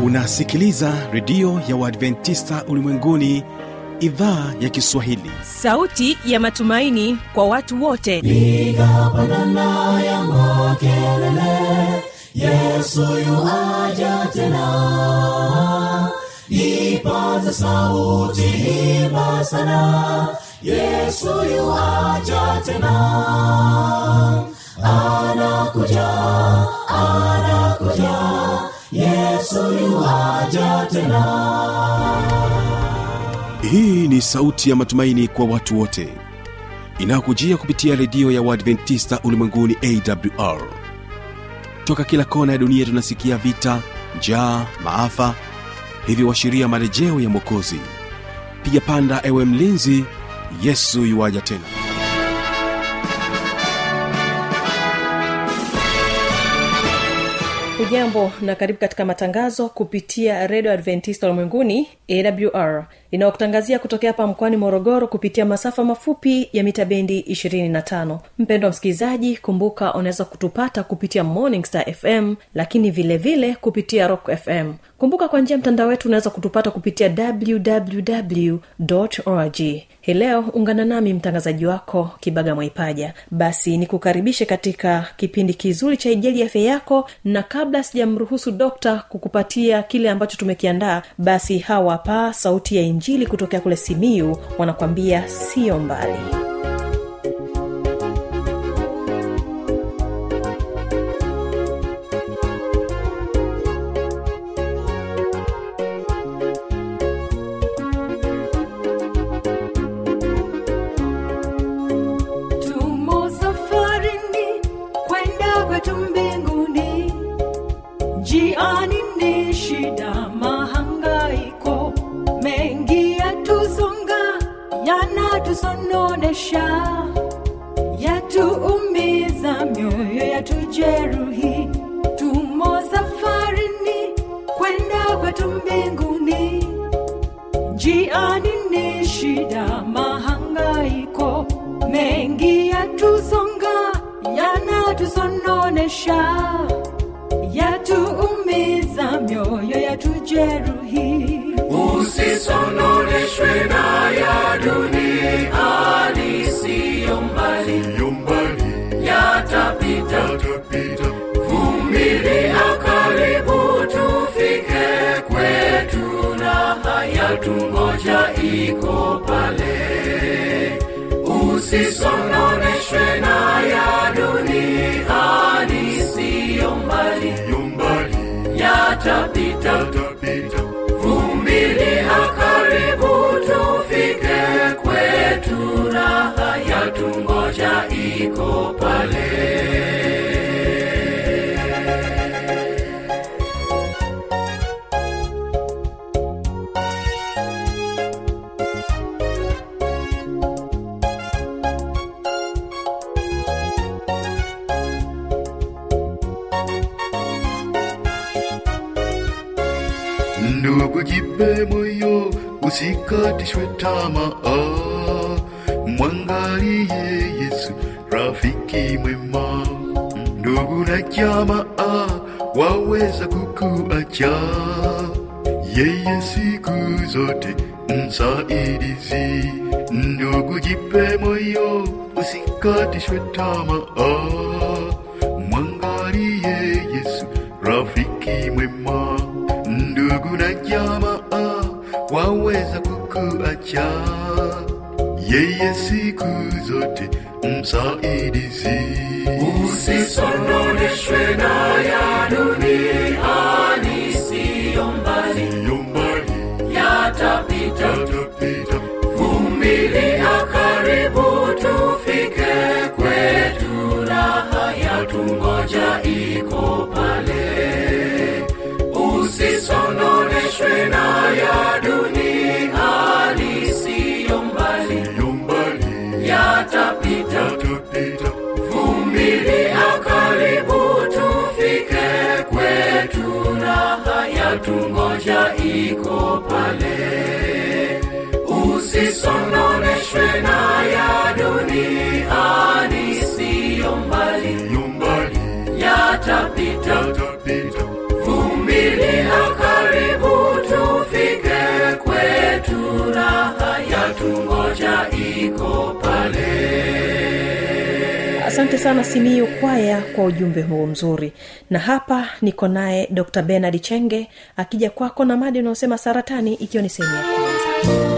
unasikiliza redio ya uadventista ulimwenguni idhaa ya kiswahili sauti ya matumaini kwa watu wote piga pandana ya makelele yesu yuaja tena ipaze sauti imba sana yesu yuaja tena anakuja anakuja yesu yuaja tena hii ni sauti ya matumaini kwa watu wote inayokujia kupitia redio ya uadventista ulimwenguni awr toka kila kona ya dunia tunasikia vita njaa maafa hivyo washiria marejeo ya mwokozi piga panda ewe mlinzi yesu yuwaja tena hujambo na karibu katika matangazo kupitia redio adventista ulimwenguni awr inayokutangazia kutokea hapa mkoani morogoro kupitia masafa mafupi ya mita bendi 25 mpendwa msikilizaji kumbuka unaweza kutupata kupitia morning star fm lakini vile vile kupitia rock fm kumbuka kwa njia ya mtandao wetu unaweza kutupata kupitia www org hii leo ungana nami mtangazaji wako kibaga mwaipaja basi nikukaribishe katika kipindi kizuri cha ijeli afya yako na kabla sijamruhusu dokta kukupatia kile ambacho tumekiandaa basi hawa pa sauti ya injili kutokea kule simiu wanakwambia sio mbali tumo safarini kwenda kwetu mbinguni njiani ni shida mahangaiko mengi yatusonga yanatusononesha yatuumiza mioyo yatujeruhi tumo safarini kwenda kwetu mbinguni njiani ni shida mahangaiko mengi yatusonga yanatusononesha yatuumiza mioyo yatujeruhi usisononeshwe na ya dunia siyo mbali yatapita vumilia karibu tufike kwetu raha yatungoja iko pale usisononeshwe na ya dunia siyo mbali yatapita vumilia karibu tufike kwetu raha yatungoja iko pale ndugu jipe moyo usikatishwe tamaa mwangalie yesu rafiki mwema ndugu na jamaa waweza kukuacha yeye siku zote msaidizi ndugu jipe moyo usikatishwe tamaa mwangalie yesu rafiki mwema ndugu na jamaa waweza kukuacha yeye siku zote msaidizi usisononeshwe na ya dunia siyo mbali yatapita vumilia karibu tufike kwetu raha yatungoja iko pale usisononeshwe na ya dunia siyo mbali yatapita vumilia karibu tufike kwetu asante sana simiu kwaya kwa ujumbe huo mzuri na hapa niko naye dr benard chenge akija kwako na madi unaosema saratani ikiwa ni sehemu ya kwanza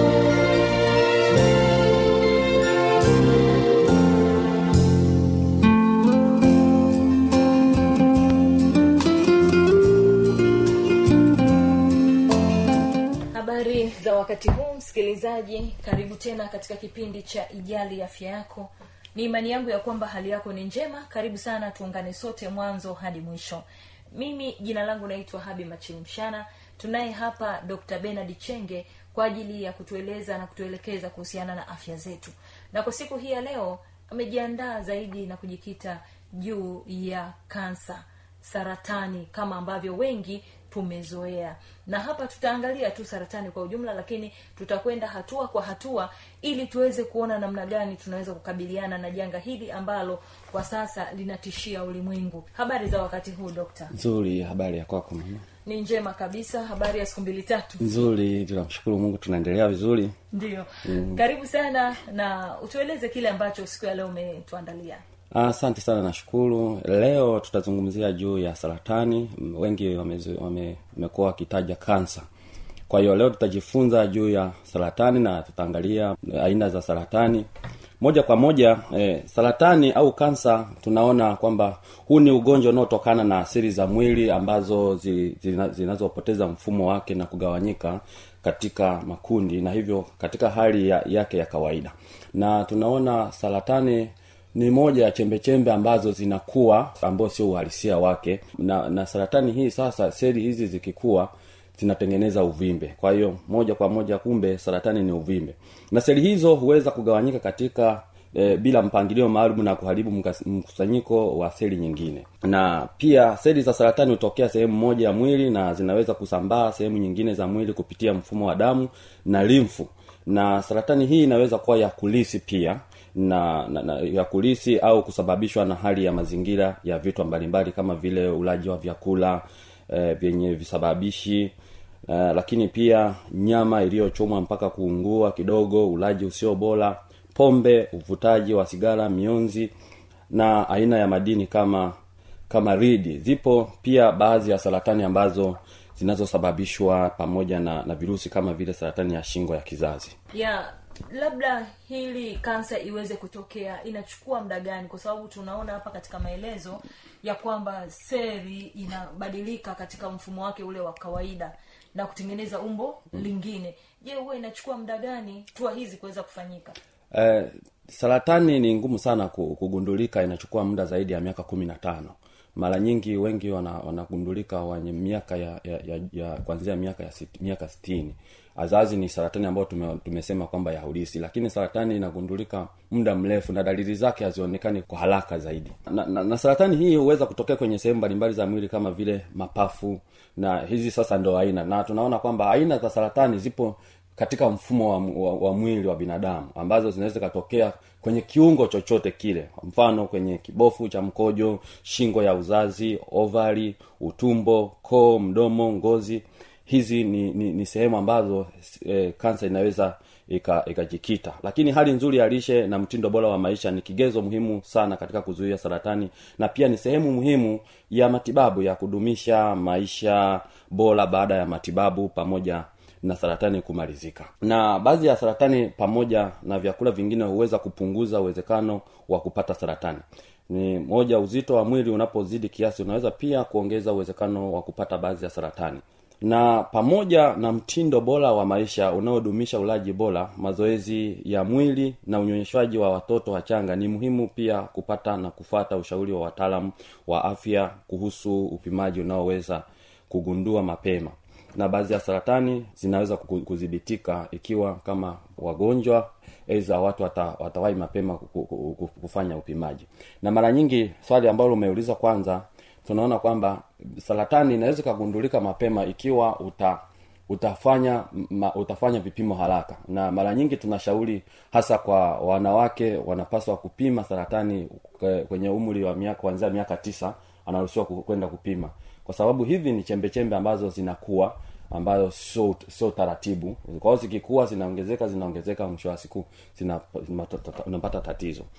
habari za wakati huu msikilizaji karibu tena katika kipindi cha ijali afya yako ni imani yangu ya kwamba hali yako ni njema karibu sana tuungane sote mwanzo hadi mwisho mimi jina langu naitwa habi machilimshana tunaye hapa dr benard chenge kwa ajili ya kutueleza na kutuelekeza kuhusiana na afya zetu na kwa siku hii ya leo amejiandaa zaidi na kujikita juu ya kansa saratani kama ambavyo wengi tumezoea na hapa tutaangalia tu saratani kwa ujumla lakini tutakwenda hatua kwa hatua ili tuweze kuona namna gani tunaweza kukabiliana na janga hili ambalo kwa sasa linatishia ulimwengu habari za wakati huu dokta nzuri habari ya kwako mama ni njema kabisa habari ya siku mbili tatu nzuri tunamshukuru mungu tunaendelea vizuri ndio mm. karibu sana na utueleze kile ambacho siku ya leo umetuandalia asante sana nashukuru leo tutazungumzia juu ya saratani M- wengi wamekuwa wame, wamekuwa wakitaja kansa kwa hiyo leo tutajifunza juu ya saratani na tutaangalia aina za saratani moja kwa moja eh, saratani au kansa tunaona kwamba huu ni ugonjwa unaotokana na asili za mwili ambazo zi, zina, zinazopoteza mfumo wake na kugawanyika katika makundi na hivyo katika hali ya, yake ya kawaida na tunaona saratani ni moja ya chembe chembe ambazo zinakuwa ambao sio uhalisia wake na, na saratani hii sasa seli hizi zikikuwa zinatengeneza uvimbe kwa hiyo moja kwa moja kumbe saratani ni uvimbe na seli hizo huweza kugawanyika katika e, bila mpangilio maalum na kuharibu mkas- mkusanyiko wa seli nyingine na pia seli za saratani hutokea sehemu moja ya mwili na zinaweza kusambaa sehemu nyingine za mwili kupitia mfumo wa damu na limfu na saratani hii inaweza kuwa ya kulisi pia na, na, na ya kulisi au kusababishwa na hali ya mazingira ya vitu mbalimbali kama vile ulaji wa vyakula eh, vyenye visababishi Uh, lakini pia nyama iliyochomwa mpaka kuungua kidogo ulaji usio bora pombe uvutaji wa sigara mionzi na aina ya madini kama kama ridi zipo pia baadhi ya saratani ambazo zinazosababishwa pamoja na, na virusi kama vile saratani ya shingo ya kizazi ya labda hili kansa iweze kutokea inachukua muda gani kwa sababu tunaona hapa katika maelezo ya kwamba seli inabadilika katika mfumo wake ule wa kawaida na kutengeneza umbo mm. lingine je huwa inachukua muda gani tua hizi kuweza kufanyika eh, saratani ni ngumu sana ku- kugundulika inachukua muda zaidi ya miaka kumi na tano mara nyingi wengi wana- wanagundulika wenye miaka ya, ya, ya, ya kuanzia miaka ya sit, miaka sitini azazi ni saratani ambayo tume, tumesema kwamba ya ulisi lakini saratani inagundulika muda mrefu na dalili zake hazionekani kwa haraka zaidi na, na, na saratani hii huweza kutokea kwenye sehemu mbalimbali za mwili kama vile mapafu na hizi sasa ndo aina na tunaona kwamba aina za saratani zipo katika mfumo wa, wa, wa mwili wa binadamu ambazo zinaweza zikatokea kwenye kiungo chochote kile mfano kwenye kibofu cha mkojo shingo ya uzazi ovari utumbo koo mdomo ngozi hizi ni, ni, ni sehemu ambazo e, kansa inaweza ika- ikajikita lakini hali nzuri ya lishe na mtindo bora wa maisha ni kigezo muhimu sana katika kuzuia saratani na pia ni sehemu muhimu ya matibabu ya kudumisha maisha bora baada ya matibabu pamoja na saratani kumalizika na baadhi ya saratani pamoja na vyakula vingine huweza kupunguza uwezekano wa kupata saratani ni moja uzito wa mwili unapozidi kiasi unaweza pia kuongeza uwezekano wa kupata baadhi ya saratani na pamoja na mtindo bora wa maisha unaodumisha ulaji bora mazoezi ya mwili na unyonyeshaji wa watoto wachanga ni muhimu pia kupata na kufata ushauri wa wataalamu wa afya kuhusu upimaji unaoweza kugundua mapema na baadhi ya saratani zinaweza ku- kudhibitika ikiwa kama wagonjwa aidha watu wata, watawahi mapema ku- ku- ku- kufanya upimaji na mara nyingi swali ambalo umeuliza kwanza tunaona kwamba saratani inaweza ikagundulika mapema ikiwa uta utafanya ma, utafanya vipimo haraka na mara nyingi tunashauri hasa kwa wanawake wanapaswa kupima saratani kwe- kwenye umri wa miaka kuanzia miaka tisa anaruhusiwa ku- kwenda kupima kwa sababu hivi ni chembe chembe ambazo zinakuwa ambayo sio sio taratibu kwa hiyo zikikuwa zinaongezeka zinaongezeka mwisho wa siku zina- unapata tatizo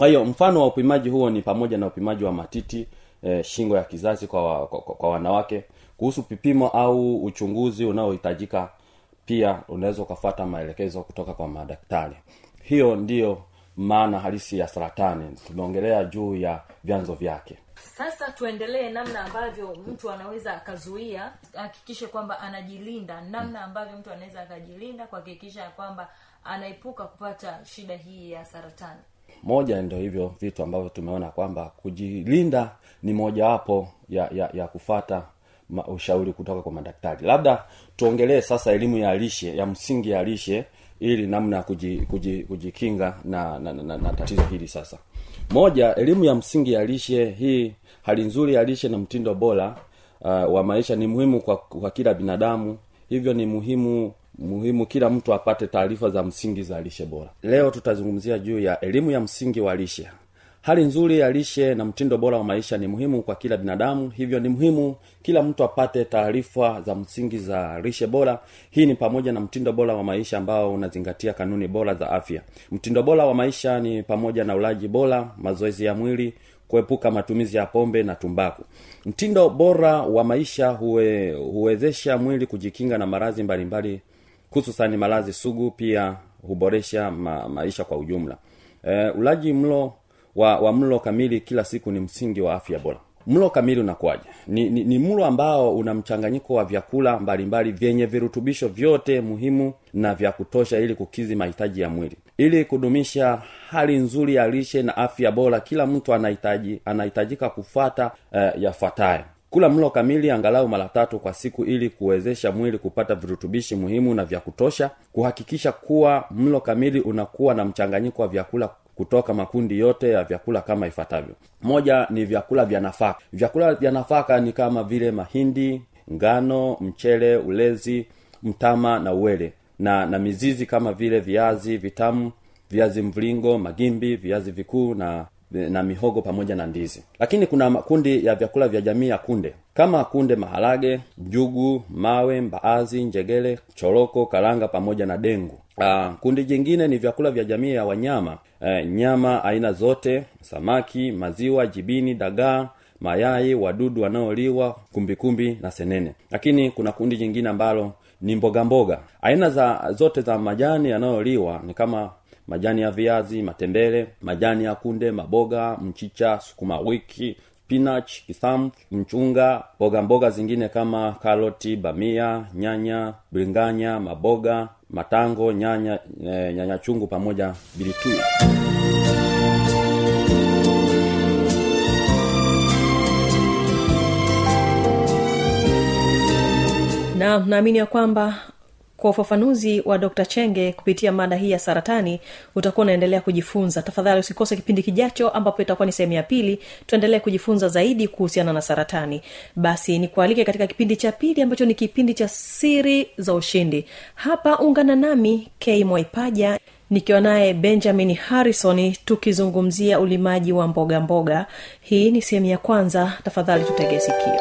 kwa hiyo mfano wa upimaji huo ni pamoja na upimaji wa matiti eh, shingo ya kizazi kwa, wa, kwa, kwa, kwa wanawake kuhusu vipimo au uchunguzi unaohitajika pia unaweza ukafata maelekezo kutoka kwa madaktari hiyo ndiyo maana halisi ya saratani tumeongelea juu ya vyanzo vyake sasa tuendelee namna ambavyo mtu anaweza akazuia ahakikishe kwamba anajilinda namna ambavyo mtu anaweza akajilinda kuhakikisha ya kwamba anaepuka kupata shida hii ya saratani moja ndio hivyo vitu ambavyo tumeona kwamba kujilinda ni mojawapo ya, ya, ya kufata ma, ushauri kutoka kwa madaktari labda tuongelee sasa elimu ya lishe ya msingi ya lishe ili namna ya kuji, kuji, kujikinga na, na, na, na, na tatizo hili sasa moja elimu ya msingi ya lishe hii hali nzuri ya lishe na mtindo bora uh, wa maisha ni muhimu kwa, kwa kila binadamu hivyo ni muhimu muhimu kila mtu apate taarifa za msingi za lishe bora leo tutazungumzia juu ya elimu ya msingi wa lishe hali nzuri ya lishe na mtindo bora wa maisha ni muhimu kwa kila binadamu hivyo ni muhimu kila mtu apate taarifa za msingi za lishe bora hii ni pamoja na mtindo bora wa maisha ambao unazingatia kanuni bora za afya mtindo bora wa maisha ni pamoja na ulaji bora mazoezi ya mwili kuepuka matumizi ya pombe na tumbaku mtindo bora wa maisha huwe, huwezesha mwili kujikinga na maradhi mbalimbali hususani maradhi sugu pia huboresha ma, maisha kwa ujumla e, ulaji mlo wa, wa mlo kamili kila siku ni msingi wa afya bora mlo kamili unakuwaje ni, ni, ni mlo ambao una mchanganyiko wa vyakula mbalimbali vyenye virutubisho vyote muhimu na vya kutosha ili kukizi mahitaji ya mwili ili kudumisha hali nzuri ya lishe na afya bora kila mtu anahitaji anahitajika kufata uh, yafuatayo kula mlo kamili angalau mara tatu kwa siku ili kuwezesha mwili kupata virutubishi muhimu na vya kutosha kuhakikisha kuwa mlo kamili unakuwa na mchanganyiko wa vyakula kutoka makundi yote ya vyakula kama ifuatavyo moja ni vyakula vya nafaka vyakula vya nafaka ni kama vile mahindi ngano mchele ulezi mtama na uwele na na mizizi kama vile viazi vitamu viazi mviringo magimbi viazi vikuu na na mihogo pamoja na ndizi lakini kuna makundi ya vyakula vya jamii ya kunde kama kunde maharage njugu mawe mbaazi njegele choroko karanga pamoja na dengu Aa, kundi jingine ni vyakula vya jamii ya wanyama e, nyama aina zote samaki maziwa jibini dagaa mayai wadudu wanaoliwa kumbikumbi na senene lakini kuna kundi jingine ambalo ni mboga mboga aina za zote za majani yanayoliwa ni kama majani ya viazi matembele majani ya kunde maboga mchicha sukuma wiki spinach kisamu mchunga mboga mboga zingine kama karoti bamia nyanya bringanya maboga matango nyanya e, nyanya chungu pamoja bilitui na naamini ya kwamba kwa ufafanuzi wa dr chenge kupitia mada hii ya saratani utakuwa unaendelea kujifunza tafadhali usikose kipindi kijacho ambapo itakuwa ni sehemu ya pili tuendelee kujifunza zaidi kuhusiana na saratani basi nikualike katika kipindi cha pili ambacho ni kipindi cha siri za ushindi hapa ungana nami k mwaipaja nikiwa naye benjamin harrison tukizungumzia ulimaji wa mboga mboga hii ni sehemu ya kwanza tafadhali tutege sikio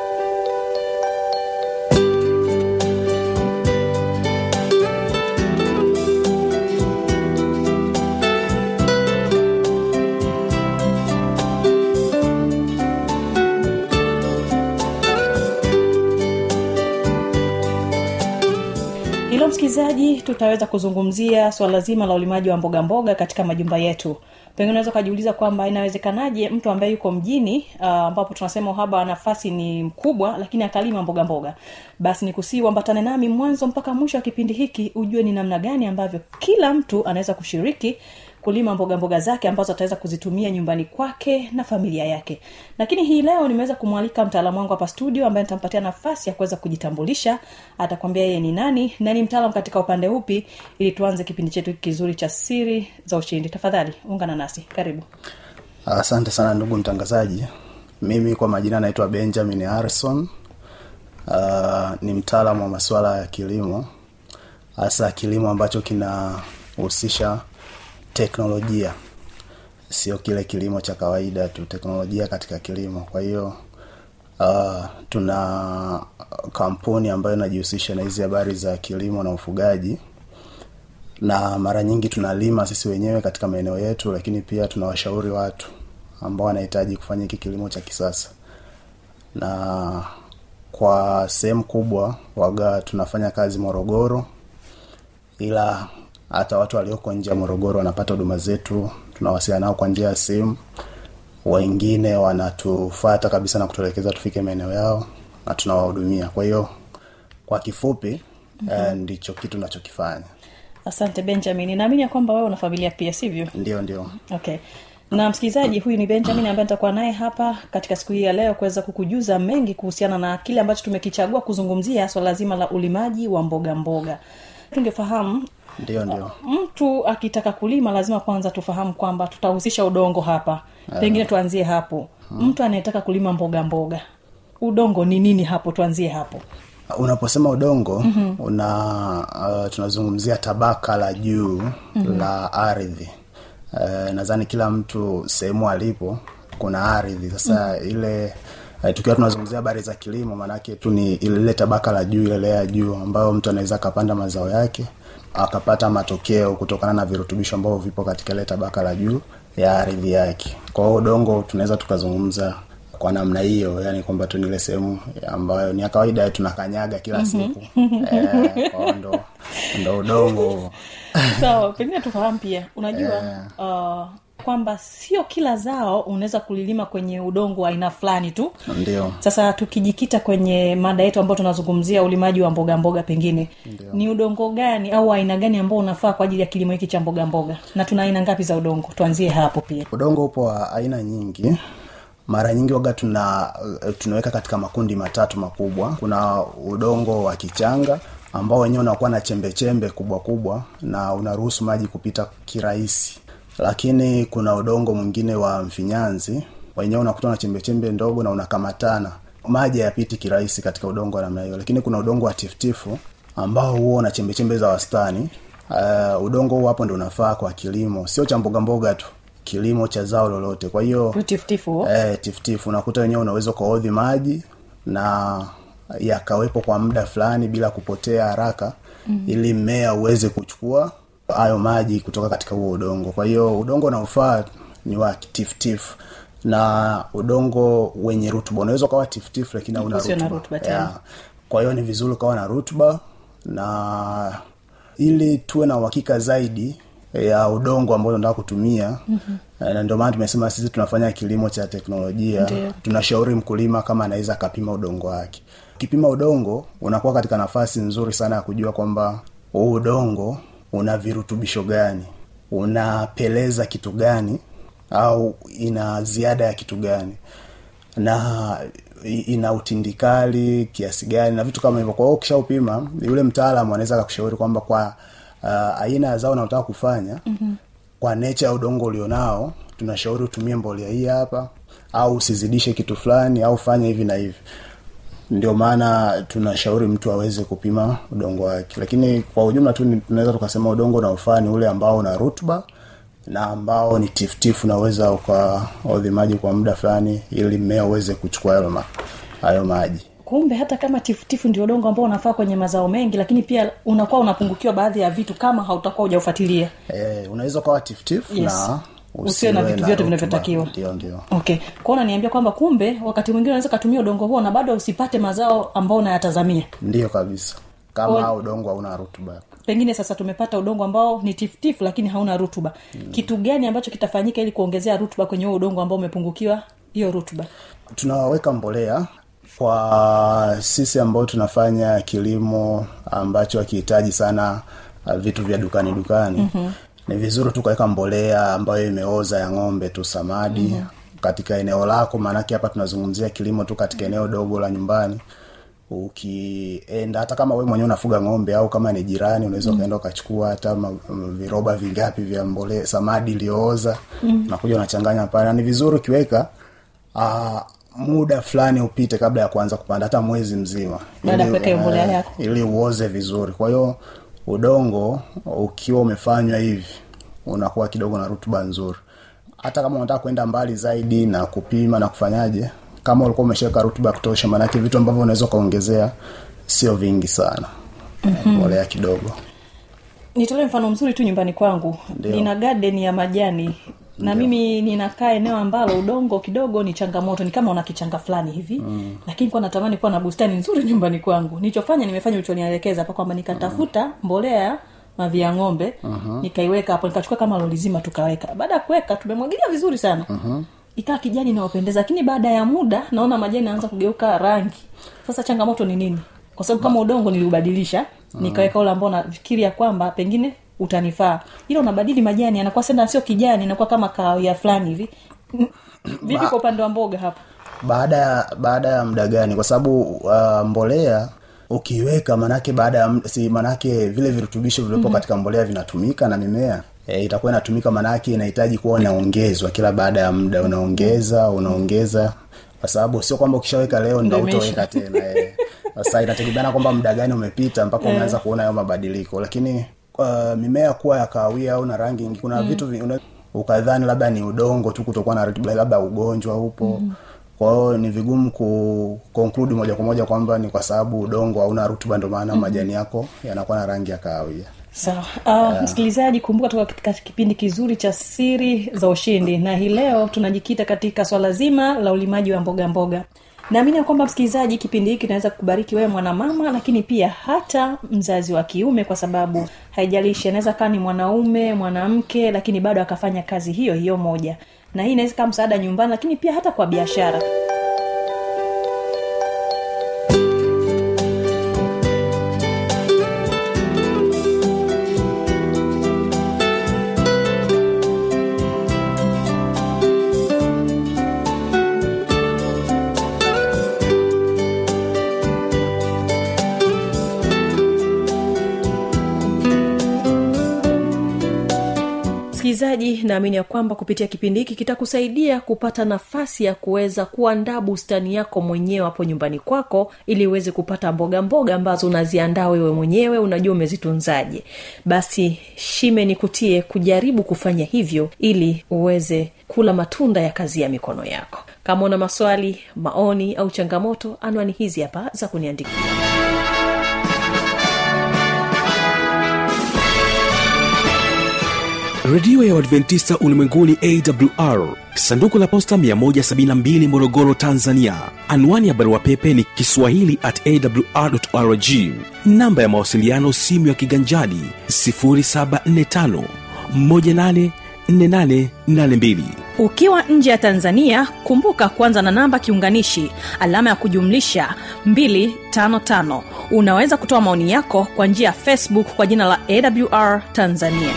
hilo msikilizaji tutaweza kuzungumzia swala zima la ulimaji wa mboga mboga katika majumba yetu pengine unaweza ukajiuliza kwamba inawezekanaje mtu ambaye yuko mjini uh, ambapo tunasema uhaba wa nafasi ni mkubwa lakini akalima mboga mboga basi ni kusii uambatane nami mwanzo mpaka mwisho wa kipindi hiki ujue ni namna gani ambavyo kila mtu anaweza kushiriki kulima mboga mboga zake ambazo ataweza kuzitumia nyumbani kwake na familia yake lakini hii leo nimeweza kumwalika mtaalamu wangu hapa studio ambaye nitampatia nafasi ya kuweza kujitambulisha atakwambia yeye ni nani na ni mtaalam katika upande upi ili tuanze kipindi chetu kizuri cha siri za ushindi tafadhali ungana nasi karibu asante sana ndugu mtangazaji mimi kwa majina naitwa benjamin harrison uh, ni mtaalamu wa masuala ya kilimo hasa kilimo ambacho kinahusisha teknolojia sio kile kilimo cha kawaida tu teknolojia katika kilimo kwa hiyo uh, tuna kampuni ambayo inajihusisha na hizi habari za kilimo na ufugaji na mara nyingi tunalima sisi wenyewe katika maeneo yetu lakini pia tunawashauri watu ambao wanahitaji kufanya hiki kilimo cha kisasa na kwa sehemu kubwa waga tunafanya kazi morogoro ila hata watu walioko nje ya morogoro wanapata huduma zetu tunawasiliana nao kwa njia ya simu wengine wanatufata kabisa na kutuelekeza tufike maeneo yao na tunawahudumia kwa hiyo kwa kifupi mm-hmm. eh, ndicho kitu nachokifanya asante benjamin naamini ya kwamba wewe una familia pia sivyo ndio ndio okay na msikilizaji huyu ni benjamin ambaye nitakuwa naye hapa katika siku hii ya leo kuweza kukujuza mengi kuhusiana na kile ambacho tumekichagua kuzungumzia swala zima la ulimaji wa mboga mboga tungefahamu ndio ndio mtu akitaka kulima lazima kwanza tufahamu kwamba tutahusisha udongo hapa pengine tuanzie hapo mtu anayetaka kulima mboga mboga udongo ni nini hapo tuanzie hapo unaposema udongo mm-hmm. una uh, tunazungumzia tabaka la juu mm-hmm. la ardhi uh, nadhani kila mtu sehemu alipo kuna ardhi sasa mm-hmm. ile uh, tukiwa tunazungumzia habari za kilimo maanake tu ni ile tabaka la juu ile lea ya juu ambayo mtu anaweza akapanda mazao yake akapata matokeo kutokana na virutubisho ambavyo vipo katika ile tabaka la juu ya ardhi yake kwa hiyo udongo tunaweza tukazungumza kwa namna hiyo yani kwamba tu nile sehemu ambayo ni ya kawaida tunakanyaga kila siku eh, kwa hiyo ndo ndo udongo sawa pengine tufahamu pia unajua uh, kwamba sio kila zao unaweza kulilima kwenye udongo wa aina fulani tu ndio sasa tukijikita kwenye mada yetu ambayo tunazungumzia ulimaji wa mboga mboga pengine Ndio. ni udongo gani au aina gani ambao unafaa kwa ajili ya kilimo hiki cha mboga mboga na tuna aina ngapi za udongo tuanzie hapo pia udongo upo wa aina nyingi mara nyingi waga tuna tunaweka katika makundi matatu makubwa kuna udongo wa kichanga ambao wenyewe unakuwa na chembe chembe kubwa kubwa na unaruhusu maji kupita kirahisi lakini kuna udongo mwingine wa mfinyanzi wenyewe unakuta na chembe chembe ndogo na unakamatana maji hayapiti kirahisi katika udongo wa namna hiyo lakini kuna udongo wa tifutifu ambao huo una chembe chembe za wastani uh, udongo huo hapo ndo unafaa kwa kilimo sio cha mboga mboga tu kilimo cha zao lolote kwa hiyo tifutifu eh, tifutifu unakuta wenyewe unaweza ukaodhi maji na yakawepo kwa muda fulani bila kupotea haraka mm. ili mmea uweze kuchukua hayo maji kutoka katika huo udongo kwa hiyo udongo unaofaa ni wa tifutifu na udongo wenye rutuba unaweza ukawa tifutifu lakini hauna Usio na rutuba rutuba tena. yeah. kwa hiyo ni vizuri ukawa na rutuba na ili tuwe na uhakika zaidi ya udongo ambao tunataka kutumia mm-hmm. na ndio maana tumesema sisi tunafanya kilimo cha teknolojia Ndiyo. tunashauri mkulima kama anaweza akapima udongo wake ukipima udongo unakuwa katika nafasi nzuri sana ya kujua kwamba huu udongo una virutubisho gani unapeleza kitu gani au ina ziada ya kitu gani na i- ina utindikali kiasi gani na vitu kama hivyo kwa hiyo ukishaupima yule mtaalamu anaweza akakushauri kwamba kwa uh, aina ya zao unaotaka kufanya mm-hmm. kwa nature ya udongo ulionao tunashauri utumie mbolea hii hapa au usizidishe kitu fulani au fanya hivi na hivi ndio maana tunashauri mtu aweze kupima udongo wake lakini kwa ujumla tu ni- tunaweza tukasema udongo unaofaa ni ule ambao una rutuba na ambao ni tifutifu unaweza ukaodhi maji kwa muda fulani ili mmea uweze kuchukua hayo ma, hayo maji kumbe hata kama tifutifu ndio udongo ambao unafaa kwenye mazao mengi lakini pia unakuwa unapungukiwa baadhi ya vitu kama hautakuwa hujaufuatilia e, unaweza ukawa tifutifu Yes. na Usiwe na vitu vyote rutuba. vinavyotakiwa. ndio ndio okay kwao unaniambia kwamba kumbe wakati mwingine unaweza ukatumia udongo huo na bado usipate mazao ambao unayatazamia ndio kabisa kama Kwa- udongo hauna rutuba pengine sasa tumepata udongo ambao ni tifutifu lakini hauna rutuba mm. kitu gani ambacho kitafanyika ili kuongezea rutuba kwenye huo udongo ambao umepungukiwa hiyo rutuba tunaweka mbolea kwa sisi ambao tunafanya kilimo ambacho hakihitaji sana uh, vitu vya dukani dukani mm-hmm. ni vizuri tukaweka mbolea ambayo imeoza ya ng'ombe tu samadi mm-hmm. katika eneo lako maanake hapa tunazungumzia kilimo tu katika eneo dogo la nyumbani ukienda hata kama we mwenyewe unafuga ng'ombe au kama ni jirani unaweza ukaenda ukachukua hata ma, m- viroba vingapi vya mbole samadi iliyooza mm. unakuja unachanganya pale na ni vizuri ukiweka uh, muda fulani upite kabla ya kuanza kupanda hata mwezi mzima Baada ya Ili, kuweka hiyo mbolea eh, yako. ili uoze vizuri kwa hiyo udongo ukiwa umefanywa hivi unakuwa kidogo na rutuba nzuri hata kama unataka kwenda mbali zaidi na kupima na kufanyaje kama ulikuwa umeshaweka rutuba ya kutosha maanake vitu ambavyo unaweza ukaongezea sio vingi sana mm-hmm. mbolea kidogo nitolee mfano mzuri tu nyumbani kwangu Ndio. nina garden ya majani na mimi ninakaa eneo ambalo udongo kidogo ni changamoto ni kama una kichanga fulani hivi mm. lakini kwa natamani kuwa na bustani nzuri nyumbani kwangu nilichofanya nimefanya ulichonielekeza hapa kwamba nikatafuta mbolea mavi ya ng'ombe uh-huh. nikaiweka hapo nikachukua kama loli zima tukaweka baada ya kuweka tumemwagilia vizuri sana uh-huh. ikawa kijani inayopendeza lakini baada ya muda naona majani anaanza kugeuka rangi sasa changamoto ni nini kwa sababu kama udongo niliubadilisha nikaweka ule ambao nafikiria kwamba pengine utanifaa ila unabadili majani anakuwa senda sio kijani inakuwa kama kahawia fulani hivi vipi kwa upande wa mboga hapa baada ya baada ya muda gani kwa sababu uh, mbolea ukiweka manake baada ya muda- si manake vile virutubisho vilivyopo mm-hmm. katika mbolea vinatumika na mimea e, itakuwa inatumika manake inahitaji kuwa inaongezwa kila baada ya muda unaongeza unaongeza kwa sababu sio kwamba ukishaweka leo ndo Ndio utaweka tena e. sasa inategemeana kwamba muda gani umepita mpaka umeanza kuona hayo mabadiliko lakini uh, mimea kuwa ya kahawia au na rangi nyingi, kuna mm. vitu vi- una- ukadhani labda ni udongo tu kutokuwa na rutuba labda ugonjwa upo mm kwa hiyo ni vigumu ku conclude moja kwa moja kwamba ni kwa sababu udongo hauna rutuba ndio maana majani yako yanakuwa na rangi ya kahawia sawa uh, msikilizaji kumbuka toka katika kipindi kizuri cha siri za ushindi na hii leo tunajikita katika swala zima la ulimaji wa mboga mboga naamini ya kwamba msikilizaji kipindi hiki kinaweza kubariki wewe mwanamama lakini pia hata mzazi wa kiume kwa sababu haijalishi anaweza kaa ni mwanaume mwanamke lakini bado akafanya kazi hiyo hiyo moja na hii inaweza kaa msaada nyumbani lakini pia hata kwa biashara msikilizaji naamini ya kwamba kupitia kipindi hiki kitakusaidia kupata nafasi ya kuweza kuandaa bustani yako mwenyewe hapo nyumbani kwako ili uweze kupata mboga mboga ambazo unaziandaa wewe mwenyewe unajua umezitunzaje basi shime nikutie kujaribu kufanya hivyo ili uweze kula matunda ya kazi ya mikono yako kama una maswali maoni au changamoto anwani hizi hapa za kuniandikia redio ya uadventista ulimwenguni awr sanduku la posta 172 morogoro tanzania anwani ya barua pepe ni kiswahili at awrrg namba ya mawasiliano simu ya kiganjadi 745 184882 ukiwa nje ya tanzania kumbuka kwanza na namba kiunganishi alama ya kujumlisha 255 unaweza kutoa maoni yako kwa njia ya facebook kwa jina la awr tanzania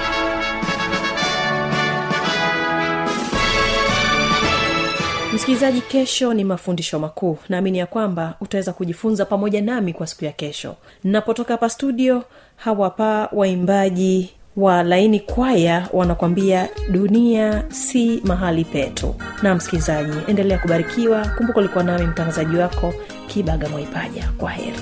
msikilizaji kesho ni mafundisho makuu naamini ya kwamba utaweza kujifunza pamoja nami kwa siku ya kesho napotoka hapa studio hawapa waimbaji wa laini kwaya wanakwambia dunia si mahali petu na msikilizaji endelea kubarikiwa kumbuka ulikuwa nami mtangazaji wako kibaga mwaipaja kwa heri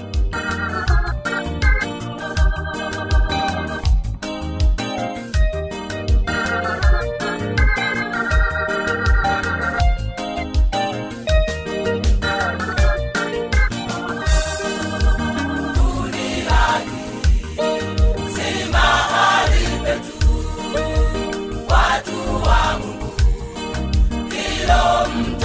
watu wa Mungu, hilo mtu